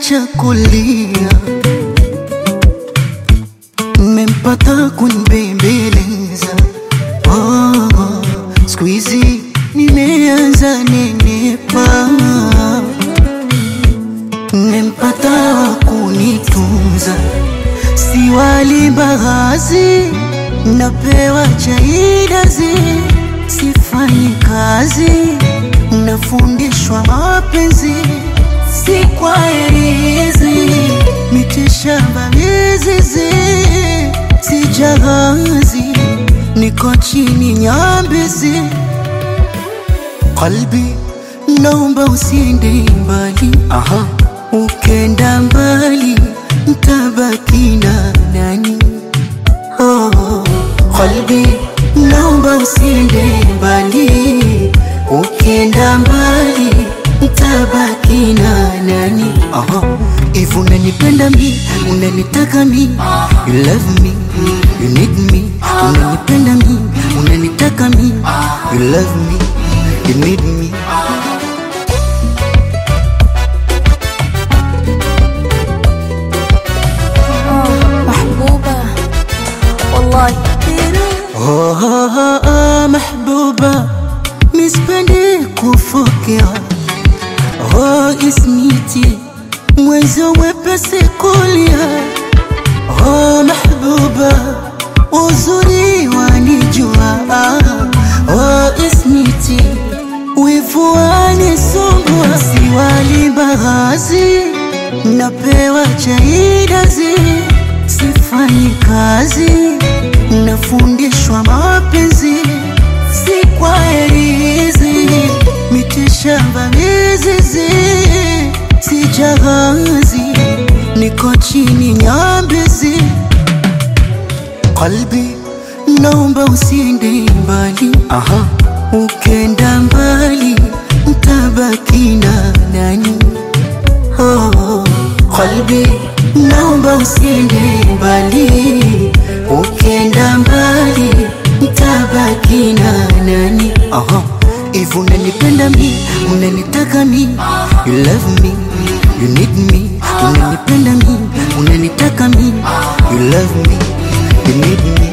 kaniacha kulia, mmempata kunibembeleza. Oh, siku hizi nimeanza nenepa, mmempata wa kunitunza, si wali mbaazi, napewa chaidazi, sifanyi kazi, nafundishwa mapenzi si kwa herizi, mitishamba mizizi, si jahazi, niko chini nyambizi. Kalbi, naomba usiende mbali, aha, ukenda mbali ntabaki na nani? Oh, kalbi, naomba usiende mbali, ukenda mbali ntabaki na nani? Aha, if unanipenda mi, unanitaka mi, you love me, you need me, unanipenda mi, unanitaka mi, you love me, you need me. محبوبة والله Oh, oh, oh, mahbuba, mispendi kufokea. Oh, ismiti, mwenzo wepesi kulia. Oh, mahbuba, uzuri wanijua. Oh, ismiti, wivu wanisumbua. Siwali mbaazi, napewa chaidazi, sifanyi kazi nafundishwa mapenzi si kwa herizi, mitishamba mizizi, si jahazi, niko chini nyambizi. Kalbi, naomba usiende mbali, aha, ukenda mbali ntabaki na nani? Oh, kalbi, naomba usiende mbali, ukenda mbali ntabaki na nani? Aha, if unanipenda mi, unanitaka mi, you love me, you need me, unanipenda mi, unanitaka mi, you love me, you need me.